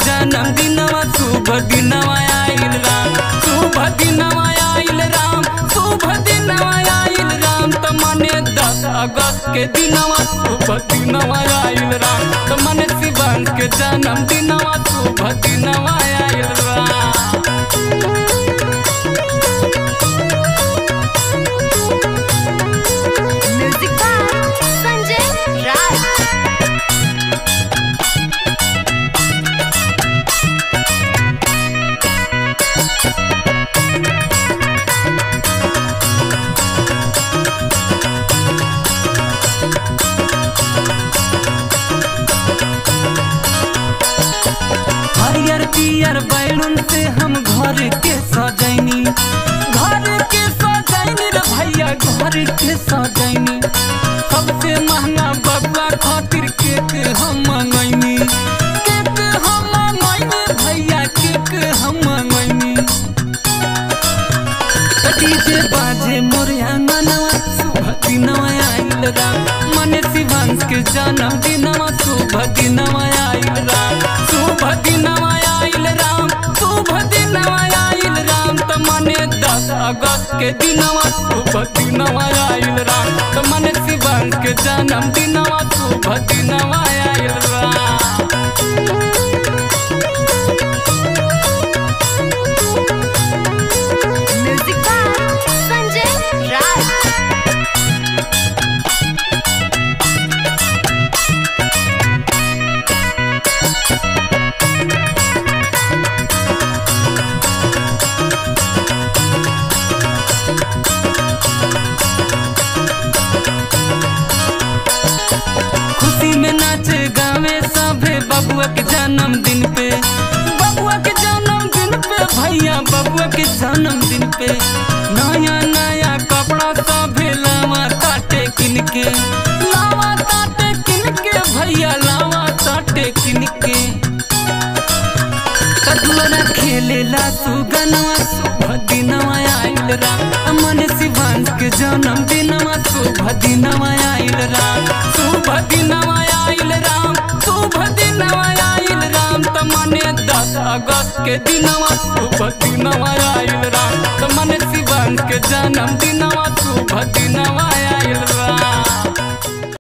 जन्म दिनवा शुभ दिनवा आइल राम शुभ दिनवा आइल राम शुभ दिनवा आइल राम त मने दस अगस्त के दिनवा शुभ दिनवा आइल राम त मने शिवन के जन्म दिनवा शुभ दिनवा आइल राम म्यूजिक बाय संजय राय हरियर पियर बैलून से हम घर के सजैनी घर के सजैनी रे भैया घर के सजैनी सबसे महंगा बबुआ खातिर केक हम मंगैनी केक हम मंगैनी भैया केक हम मंगैनी डीजे बाजे मोरे आंगनवा शुभ दिनवा आइल राम मने शिवांश के जन्म दिनवा शुभ दिनवा आइल राम शुभ दिनवा आइल राम शुभ दिनवा आइल राम त मने दस अगस्त के दिनवा शुभ दिनवा आइल राम त मने शिवांश के जन्म दिनवा शुभ दिनवा आइल राम म्यूजिक बाय संजय राय खुशी में नाचे गावे सभे बबुआ के जन्मदिन पे बबुआ के जन्मदिन पे भैया बबुआ के जन्मदिन पे नया नया कपड़ा सभे लावा ताटे किन के लावा ताटे किन के भैया लावा ताटे किन के कदुआरा खेलेला सुगनवा शुभ दिनवा आइल राम मन शिवांश के जन्म दिनवा शुभ दिनवा आइल राम शुभ दिनवा आइल राम शुभ दिनवा आइल राम त मने दस अगस्त के दिनवा शुभ दिनवा आइल राम त मने शिवांश के जन्म दिनवा शुभ दिनवा